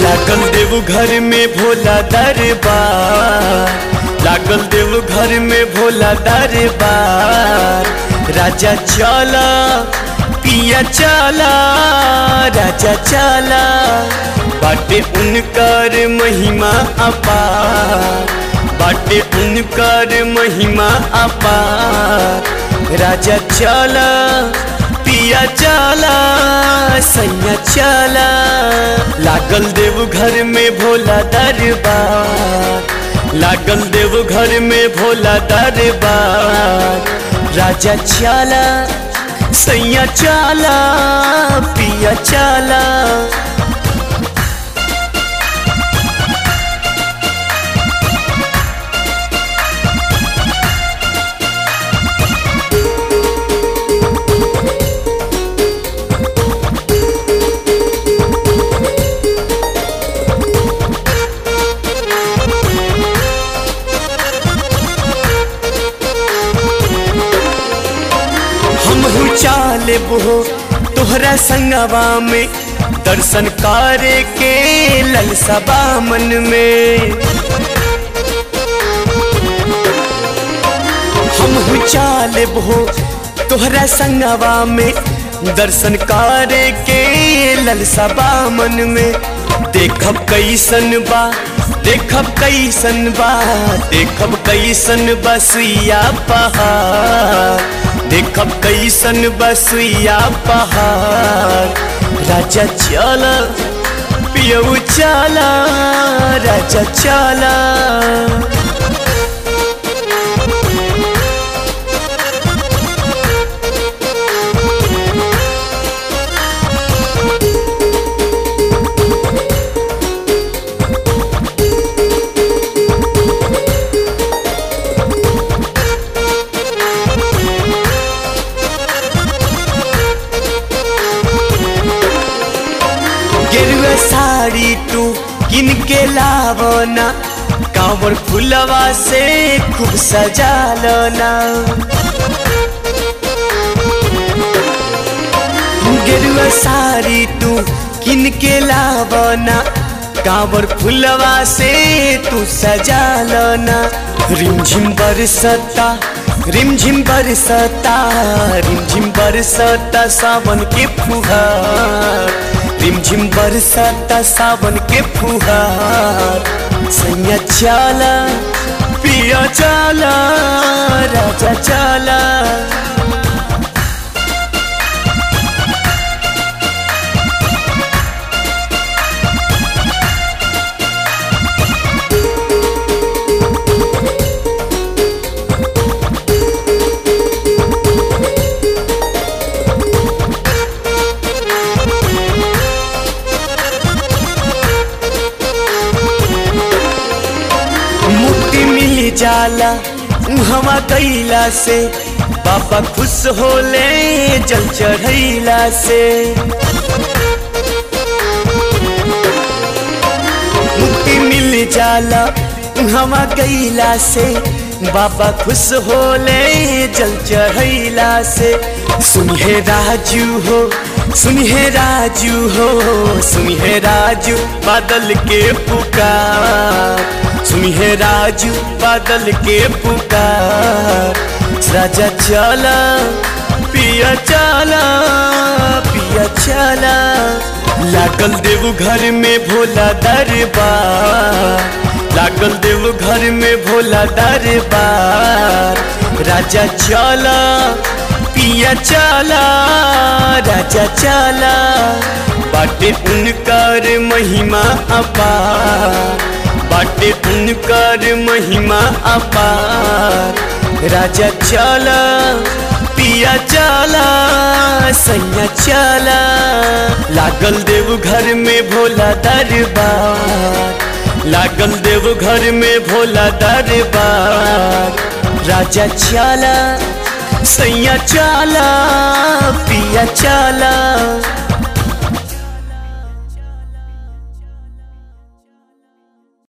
लागल देव घर में भोला दरबार लागल देव घर में भोला दरबार राजा चला पिया चला राजा चला बाटे उनकर महिमा अपार बाटे उनकर महिमा अपार राजा चला पिया चला सैया चला लागल देव घर में भोला दरबार लागल देव घर में भोला दरबार राजा चला सैया चला पिया चला हमहू चाले बहो तोहरा संगवा में दर्शन करे के ललसबा मन में हमहू चाले बहो तोहरा संगवा में दर्शन करे के ललसबा मन में देखब कैसन बा देखब कैसन बा देखब कैसन बसुइया पहाड़ देखब कैसन बसुइया पहाड़ राजा चला पियऊ चला राजा चला गेरुआ साड़ी तू किन के लावना कांवर फुलवा से खूब सजालना गेरुआ साड़ी तू किन के लावना कांवर फुलवा से तू सजालना रिमझिम बरसता रिमझिम बरसता रिमझिम बरसता सावन के फुहार रिमझिम बरसता सावन के फुहार सैया चला पिया चला राजा चला मुक्ति मिल जाला हवा गईला से बाबा खुश होले जल चढ़ैला से मुक्ति मिल जाला हवा गईला से बाबा खुश होले जल चढ़ैला से सुनिए राजू हो सुनिए राजू हो सुनिए राजू बादल के पुकार सुनिए राजू बादल के पुकार राजा चला पिया चला पिया चला लागल देव घर में भोला दरबार लागल देव घर में भोला दरबार राजा चला पिया चला राजा चला बाटे उनकर महिमा अपार बाटे उनकर महिमा अपार राजा चला पिया चला सैया चला लागल देव घर में भोला दरबार लागल देव घर में भोला दरबार राजा चला सैया चला पिया चला